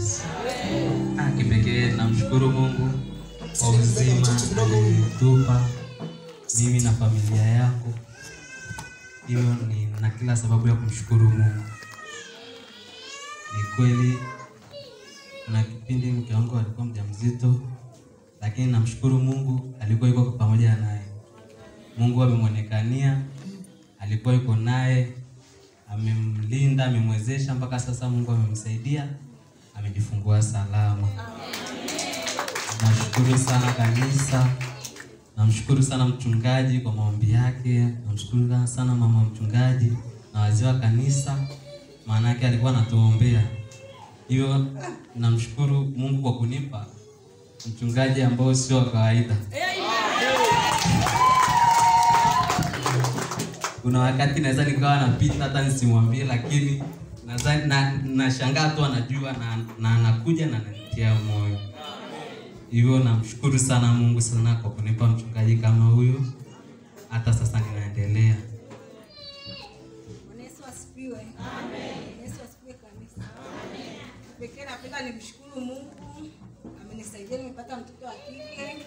Yesu. Ah, kipekee namshukuru Mungu kwa uzima alitupa mimi na familia yangu. Hiyo ni na kila sababu ya kumshukuru Mungu. Ni kweli kuna kipindi mke wangu alikuwa mjamzito, lakini namshukuru Mungu alikuwa yuko pamoja naye. Mungu amemwonekania, alikuwa yuko naye, amemlinda, amemwezesha mpaka sasa. Mungu amemsaidia, amejifungua salama. Nashukuru sana kanisa, namshukuru sana mchungaji kwa maombi yake, namshukuru sana mama mchungaji na wazee wa kanisa, maana yake alikuwa anatuombea. Hiyo namshukuru Mungu kwa kunipa mchungaji ambao sio wa kawaida. Kuna wakati naweza nikawa napita hata nisimwambie, lakini nadhani na nashangaa tu anajua na na anakuja na ananitia moyo. Hivyo namshukuru sana Mungu sana kwa kunipa mchungaji kama huyo, hata sasa ninaendelea. Bwana Yesu asifiwe. Amen. Yesu asifiwe kanisa. Amen. Pekee napenda nimshukuru Mungu. Amenisaidia nimepata mtoto wa kike.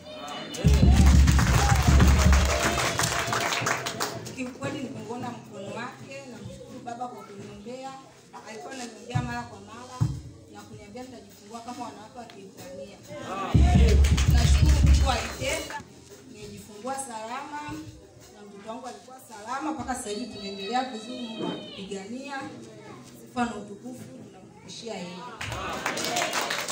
Kiukweli nimeona mkono wake, namshukuru Baba kwa kuniombea. Alikuwa ananiombea mara kwa mara na kuniambia nitajifungua kama wanawake wa Kiibrania. Nashukuru Mungu alitenda, nimejifungua salama na mtoto wangu alikuwa salama mpaka sasa hivi tunaendelea vizuri. Mungu anatupigania. Sifa na utukufu tunamrudishia yeye.